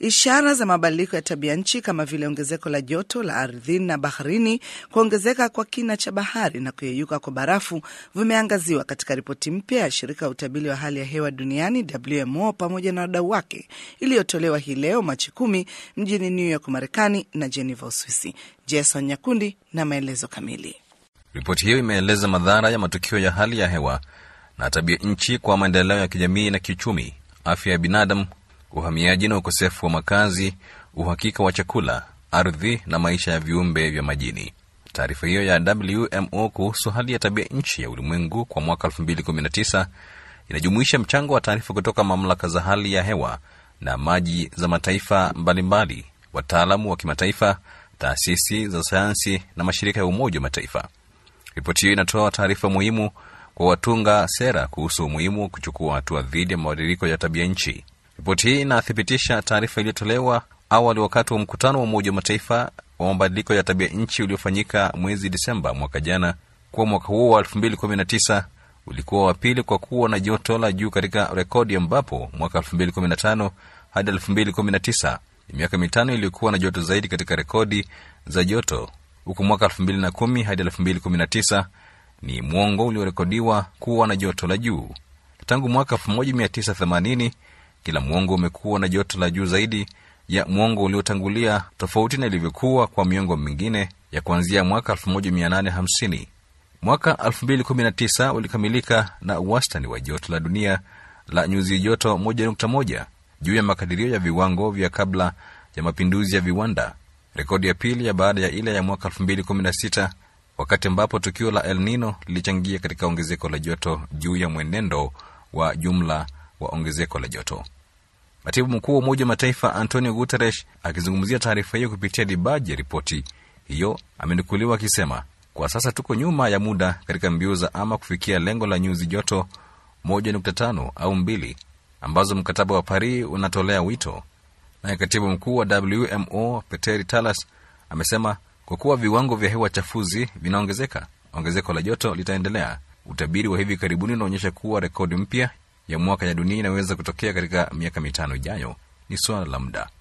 Ishara za mabadiliko ya tabia nchi kama vile ongezeko la joto la ardhini na baharini, kuongezeka kwa kina cha bahari na kuyeyuka kwa barafu vimeangaziwa katika ripoti mpya ya shirika la utabiri wa hali ya hewa duniani WMO pamoja na wadau wake iliyotolewa hii leo Machi kumi mjini New York, Marekani na Geneva, Uswisi. Jason Nyakundi na maelezo kamili. Ripoti hiyo imeeleza madhara ya matukio ya hali ya hewa na tabia nchi kwa maendeleo ya kijamii na kiuchumi, afya ya binadamu, uhamiaji na ukosefu wa makazi, uhakika wa chakula, ardhi na maisha ya viumbe vya majini. Taarifa hiyo ya WMO kuhusu hali ya tabia nchi ya ulimwengu kwa mwaka 2019 inajumuisha mchango wa taarifa kutoka mamlaka za hali ya hewa na maji za mataifa mbalimbali, wataalamu wa kimataifa, taasisi za sayansi na mashirika ya Umoja wa Mataifa. Ripoti hiyo inatoa taarifa muhimu kwa watunga sera kuhusu umuhimu wa kuchukua hatua dhidi ya mabadiliko ya tabia nchi. Ripoti hii inathibitisha taarifa iliyotolewa awali wakati wa mkutano wa Umoja wa Mataifa wa mabadiliko ya tabia nchi uliofanyika mwezi Disemba mwaka jana, kuwa mwaka huo wa 2019 ulikuwa wa pili kwa kuwa na joto la juu katika rekodi, ambapo mwaka 2015 hadi 2019 ni miaka mitano iliyokuwa na joto zaidi katika rekodi za joto, huku mwaka 2010 hadi 2019 ni mwongo uliorekodiwa kuwa na joto la juu. Tangu mwaka 1980 kila mwongo umekuwa na joto la juu zaidi ya mwongo uliotangulia, tofauti na ilivyokuwa kwa miongo mingine ya kuanzia mwaka 1850. Mwaka 2019 ulikamilika na wastani wa joto la dunia la nyuzi joto 1.1 juu ya makadirio ya viwango vya kabla ya mapinduzi ya viwanda, rekodi ya pili ya baada ya ile ya mwaka 2016 wakati ambapo tukio la El Nino lilichangia katika ongezeko la joto juu ya mwenendo wa jumla wa ongezeko la joto. Katibu mkuu wa Umoja wa Mataifa Antonio Guterres akizungumzia taarifa hiyo kupitia dibaji ya ripoti hiyo amenukuliwa akisema, kwa sasa tuko nyuma ya muda katika mbio za ama kufikia lengo la nyuzi joto 1.5 au mbili ambazo mkataba wa Paris unatolea wito. Naye katibu mkuu wa WMO Peteri Talas amesema kwa kuwa viwango vya hewa chafuzi vinaongezeka, ongezeko la joto litaendelea. Utabiri wa hivi karibuni unaonyesha kuwa rekodi mpya ya mwaka ya dunia inaweza kutokea katika miaka mitano ijayo. Ni suala la muda.